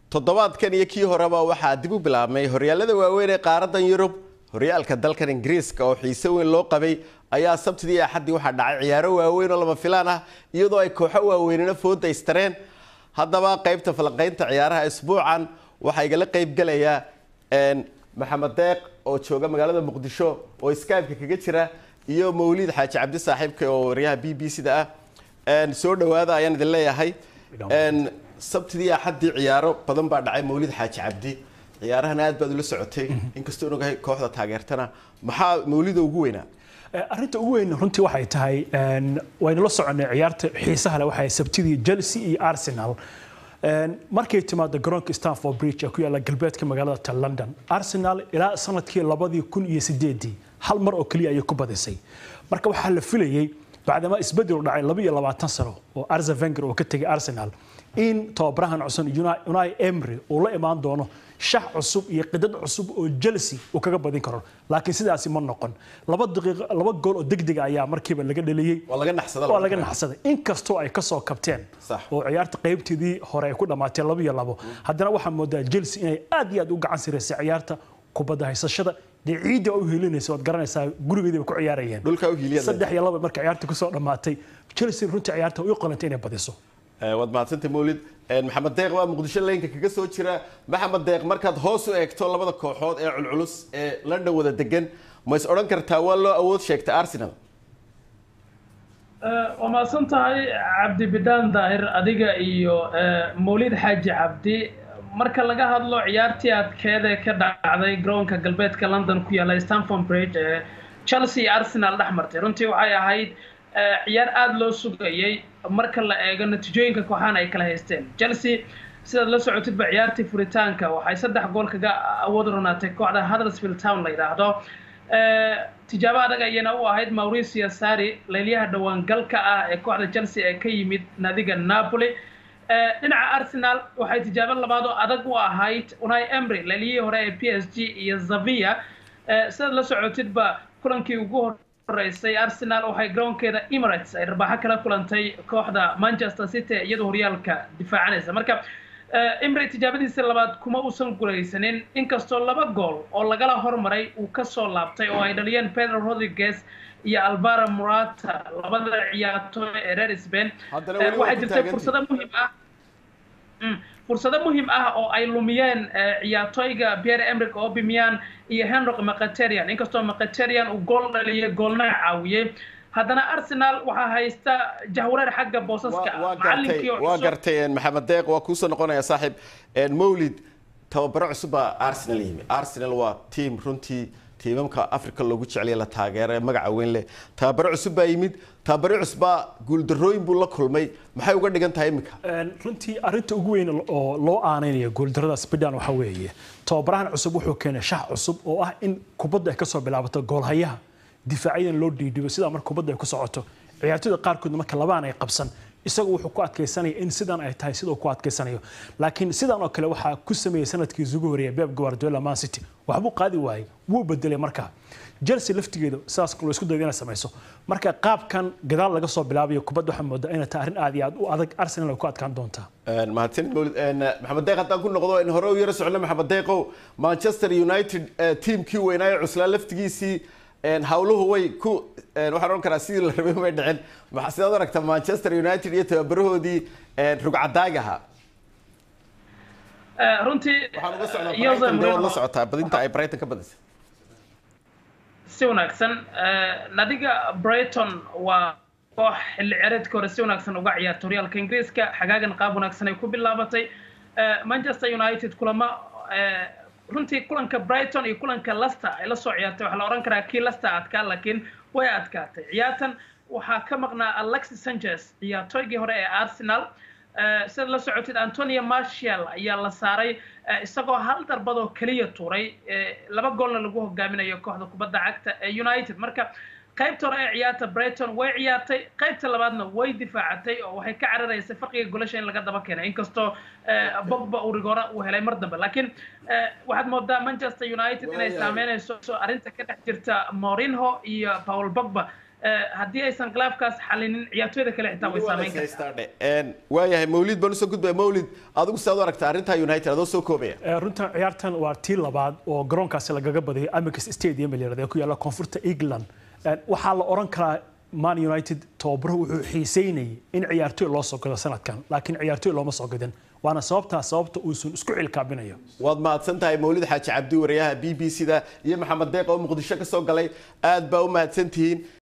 toddobaadkan iyo kii horeba waxaa dib u bilaabmay horyaalada waaweyn ee qaaradan yurub horyaalka dalkan ingiriiska oo xiise weyn loo qabay ayaa sabtidii iyo axaddii waxaa dhacay ciyaaro waaweyn oo lama filaan ah iyadoo ay kooxo waaweynina fooda istareen haddaba qaybta falanqaynta ciyaaraha isbuucan waxaa igala qaybgelaya maxamed deeq oo jooga magaalada muqdisho oo skypeka kaga jira iyo mawliid xaaji cabdi saaxiibka oo waryaha b b c da ah soo dhawaada ayaan idin leeyahay sabtidii axaddii ciyaaro badan baa dhacay mawlid xaaji cabdi ciyaarahana aad baad ula socotay inkastoo ogahay kooxda taageertana maxaa mawlida ugu weynaa arrinta ugu weyn runtii waxay tahay waynu la soconay ciyaarta xiisaha leh waxay sabtidii Chelsea iyo Arsenal markay timaado garoonka Stamford Bridge ee ku yaala galbeedka magaalada ta London Arsenal ilaa sanadkii 2008 hal mar oo kaliya ayay ku badisay marka waxaa la filayay bacdama isbedel dhacay 22 sano oo Arsene Wenger uu ka tagay Arsenal in tababarahan cusub Unai Emery uu la imaan doono shax cusub iyo qidad cusub oo Chelsea uu kaga badin karo laakiin sidaasi ma noqon laba daqiiqo laba gool oo degdeg ayaa markiiba laga dhaliyay waa laga naxsaday waa laga naxsaday inkastoo ay ka soo kabteen oo ciyaarta qaybteedii hore ay ku dhamaatay laba iyo labo haddana waxaa moodaa Chelsea inay aad iyo aad u gacan siraysay ciyaarta kubadda haysashada dee ciidda u hiilinaysa waad garanaysaa gurigeediiba ku ciyaarayeen dhulka u hiiliyada saddex iyo laba marka ciyaarta kusoo dhamaatay Chelsea runtii ciyaarta u qalantay inay badiso waad mahadsantay mawlid maxamed deeq waa muqdisho leynka kaga soo jira maxamed deeq markaad hoos u eegto labada kooxood ee culculus ee london wada degan ma is odhan kartaa waa loo awood sheegtay arsenal waa mahadsan tahay cabdi bidhaan daahir adiga iyo mawlid xaaji cabdi marka laga hadlo ciyaartii adkeeda ka dhacday garoonka galbeedka london ku yaala stanford bridge ee chelsea iyo arsenal dhex martay runtii waxay ahayd ciyaar aada loo sugayay marka la eego natiijooyinka kooxahan ay kala haysteen chelsea sidaad la socotidba ciyaartii furitaanka waxay saddex gool kaga awood ronaatay kooxda huddersfield town la yidhaahdo tijaabo adag ayayna u ahayd mauricio sari leelyaha dhawaangalka ah ee kooxda chelsea ee ka yimid naadiga napoli dhinaca arsenal waxay tijaabo labaad oo adag u ahayd unai emry leelyihii hore ee p s g iyo zavia sidaad la socotidba kulankii ugu hor horeysay arsenal waxay garoonkeeda emirates ay rarbaaxo kala kulantay kooxda manchester city iyadoo horyaalka difaacanaysa marka emry tijaabadiisa labaad kuma uusan guulaysanin inkastoo laba gool oo lagala hormaray uu kasoo laabtay oo ay dhaliyeen pedro rodriguez iyo alvaro morata labada ciyaartooy ee reer spain waxaa jirtay fursado muhiim ah fursado muhiim ah oo ay lumiyeen ciyaartooyga pierre emerick aubameyang iyo henrik mkhitaryan inkastoo mkhitaryan uu gool dhaliyay goolna caawiyey haddana arsenal waxaa haysta jahwareer xagga boosaska waa gartay maxamed deeq waa kuusoo noqonaya saaxiib mawlid tababaro cusub baa arsenal yimi arsenal waa tiam runtii tiimamka africa loogu jeclaya la taageera ee magaca weyn leh tababaro cusub baa yimid tababaro cusbaa guuldarooyin buu la kulmay maxay uga dhigan tahay iminka runtii arrinta ugu weyn oo loo aaneynaya guuldaradaas bidhaan waxaa weeye tababarahan cusub wuxuu keenay shax cusub oo ah in kubadda ay kasoo bilaabato goolhayaha difaaciyadan loo dhiidhibo sidaa marka kubadda ay ku socoto ciyaartooyda qaarkoodna marka labaan ay qabsan isagu wuxuu ku adkaysanaya in sidan ay tahay siduu ku adkaysanayo laakiin sidan oo kale waxaa ku sameeyey sanadkii isugu horeeya Pep Guardiola Man City waxbuu qaadi waayay wuu bedelay markaa Chelsea laftigeedu sidaas loo isku dayay inay samayso marka qaabkan gadaal laga soo bilaabayo kubadda waxaa moodaa inay tahay arrin aad iyo aad u adag Arsenal ay ku adkaan doontaa mahadsanid mawlid maxamed deeq haddaan ku noqdo in hore u yaro socno maxamed deeqow Manchester United tiimkii weynaa ee cuslaa laftigiisii hawluhu way ku waxaan oran karaa sidii la rabay may dhicin sidaad aragta manchester united iyo tababarahoodii rugcadaagaha runtii waxaan uga socdaa la socotaa badinta ay brighton ka badisay si wanaagsan nadiga brighton waa koox xilli ciyaareedka hore si wanaagsan uga ciyaarta horyaalka ingiriiska xagaagan qaab wanaagsan ay ku bilaabatay manchester united kulama runtii kulanka brighton iyo kulanka leicester ay la soo ciyaartay waxaa la odhan karaa kii leicester adkaa laakiin way adkaatay ciyaartan waxaa ka maqnaa alexis sanchez ciyaartooygii hore ee arsenal sidaad la socotid antonio martial ayaa la saaray isagoo hal darbadoo keliya tuuray laba goolna lagu hogaaminayo kooxda kubadda cagta ee united marka qaybta hore ee ciyaarta brighton way ciyaartay qaybta labaadna way difaacatay oo waxay ka cararaysay farqiga golasha in laga daba keenay inkastoo bogba uu rigoora uu helay mar dambe laakiin waxaad moodaa manchester united inay saameynayso arrinta ka dhex jirta morinho iyo paul bogba haddii aysan khilaafkaas xalinin ciyaartooyda kale xitaa way saameyn kartaa waayahay mawlid baan usoo gudbaya mawlid adigu sidaad u aragta arrinta united adoo soo koobaya runtan ciyaartan waa tii labaad oo garoonkaasi lagaga badiyay amicus stadium ee ku yaalla koonfurta england waxaa la oran karaa man united tababaro wuxuu xiiseynayay in ciyaartooy loo soo gado sanadkan laakiin ciyaartooy looma soo gadin waana sababtaa sababta uusan isku cilkaabinayo waad mahadsan tahay mawlid xaaji cabdi wariyaha b b c da iyo maxamed deeq oo muqdisho ka soo galay aad baa u mahadsantihiin